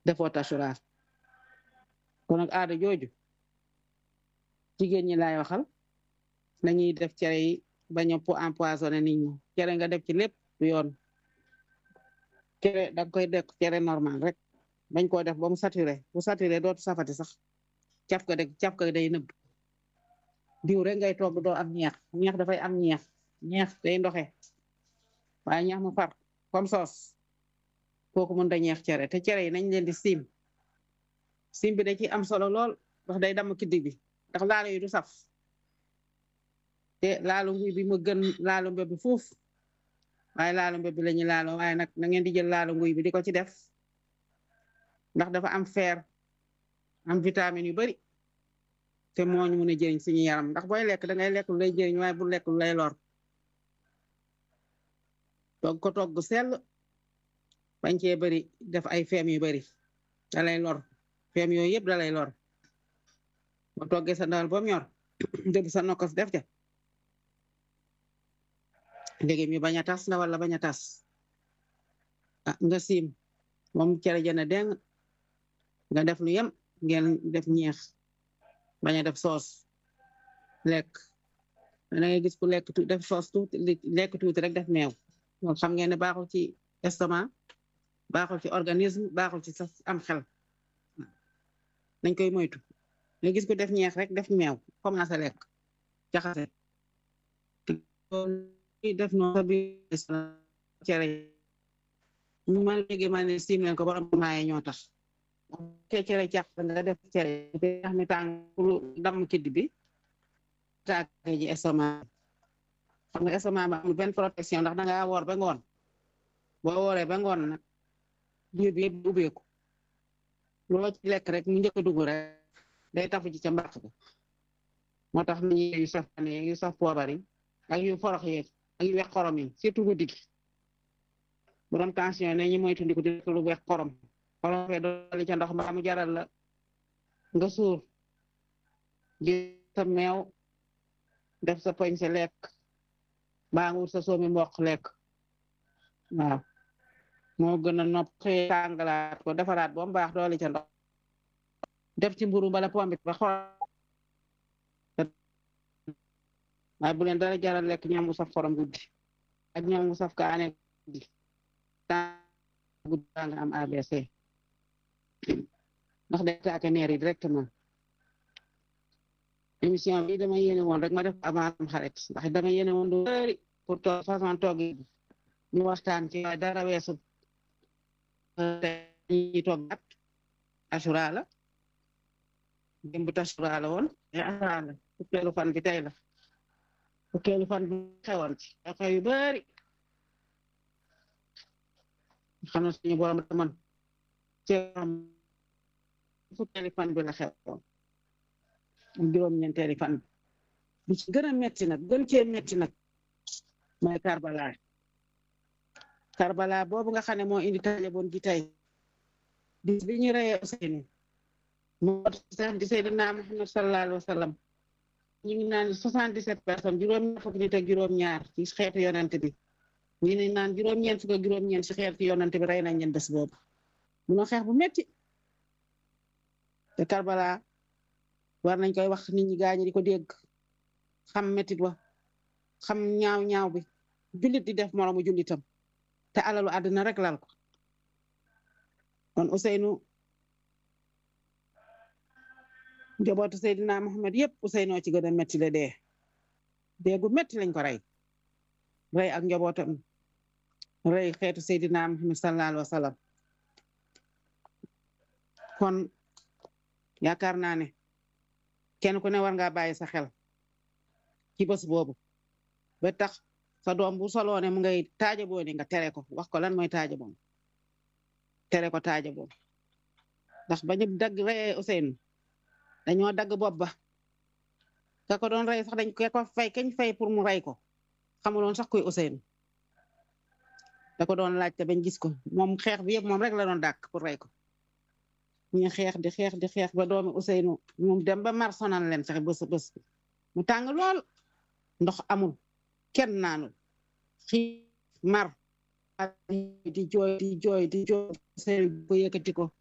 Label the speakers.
Speaker 1: defoo tasuraar kon nag aada jooju jigéen ñi laay waxal nañuy def cere yi bañ a empoisonné nit ñi cere nga def ci lépp du yoon cere da nga koy def cere normal rek bañ koo def ba mu saturé bu saturé dootu safati sax caf ka de caf ka day nëbb diw rek ngay togg doo am ñeex ñeex dafay am ñeex ñeex day ndoxe waaye ñeex mu far comme soos kooku mën da ñeex cere te cere yi nañ leen di siim siim bi da ci am solo lool ndax day damm kiddi bi ndax laalo yi du saf te laalu nguy bi mu gën laalu mbeb bi fuuf waaye laalu mbeb bi la ñu laalo waaye nag na ngeen di jël laalu nguy bi di ko ci def ndax dafa am fer am vitamine yu bari te moo ñu mun a jëriñ suñu yaram ndax booy lekk da ngay lekk lu lay jëriñ waaye bu lekk lu lay lor togg ko togg sell bañ cee bari def ay feem yu bari da lay lor feem yooyu yëpp da lay lor boo toggee sa ndawal ba mu ñor dëbb sa nokkos def ca léegi mi bañ a tas na wala bañ a tas ah nga siim moom cere jëna deng nga def lu yem ngeen def ñeex bañ a def soos lekk da ngay gis ku lekk tu def soos tuuti lekk tuuti rek def meew loolu xam ngeen ne baaxul ci estomac baaxul ci organisme baaxul ci sax am xel nañ koy moytu nga gis ku def ñeex rek def meew commencé lekk jaxase def noonu sa biir cere ñu ma léegi ma ne siim leen ko borom maaye ñoo tax te cere càq nga def cere yax mi tàng lu damm kidd bi taake ji estomac xam nga estomac ba amul benn protection ndax danga woor ba ngoon boo wooree ba ngoon nag biir bi yëpp ubbeeku loo ci lekk rek mu njëkk a dugg rek day tafu ci ca mbàq ba moo tax nañu yu saf ne yu saf poobar yi ak yu forox yeeg ak yu wex xorom yi surtout guddi gi borom tension ne ñu moytandiku di lu wex xorom xorom fee dooli ca ndox mbaa mu jaral la nga suur di sa meew def sa poñ sa lekk baa nga wut sa soomi mboq lekk waaw moo gën a nopp xëy tàngalaat ko defaraat ba mu baax dooli ca ndox def ci mburu bala pombit ba xor waaye bu leen dara jaral lekk ñam mu saf xorom guddi ak ñam mu saf kaane guddi guddi baa nga am ABC ndax day taake neer yi directement émission bi dama yéene woon rek ma def avant am xarit ndax dama yéene woon du bëri pour toog façon toog yi ñu waxtaan ci waaye dara weesu ñi toog at asura la démb tasura la woon te asura la fukkeelu fan bi tey la fukkeelu fan bi xewoon ci xew yu bëri xam na suñu borom da man ci fukkeelu fan bi la xewoon juróom-ñeenteeli fan bi ci gën a metti nag gën cee metti nag mooy Karbala Karbala boobu nga xam ne moo indi taaja boon gi tey bis bi ñu reyee Ousseynou moo tax di Seydina Muhammad sallallahu alayhi wa sallam ñu ngi naan soixante-dix-sept personnes juróom-ñaar fukki nit ak juróom-ñaar ci xeetu yonent bi ñu ne naan juróom-ñeent fukk ak juróom-ñeent ci xeetu yonent bi rey nañ leen bés boobu munoo xeex bu metti te Karbala war nañ koy wax nit ñi gaañi di ko dégg xam mettit wa xam ñaaw ñaaw bi jullit di def moromu jullitam te alalu àddina rek lal ko kon Ousseynou njabootu Seydina Muhammad yëpp Ousseynou ci gën a metti la dee dee gu metti lañ ko rey rey ak njabootam rey xeetu Seydina Muhammad sallallahu alayhi wa sallam kon yaakaar naa ne kenn ku ne war ngaa bàyyi sa xel ci bés boobu ba tax sa doom bu soloo ne mu ngay taaja booni nga tere ko wax ko lan mooy taaja boon tere ko taaja boon ndax ba ñu dagg reyee Ousseynou dañoo dagg bopp ba ka ko doon rey sax dañ ko fay kañ fay pour mu rey ko xamuloon sax kuy Ousseynou da ko doon laajte bañ gis ko moom xeex bi yëpp moom rek la doon dàkk pour rey ko ñu xeex di xeex di xeex ba doomi Ousseynou mu dem ba mar sonal leen sax bés bés mu tàng lool ndox amul kenn naanul xiif mar di jooy di jooy di jooy Ousseynou ko yëkkati ko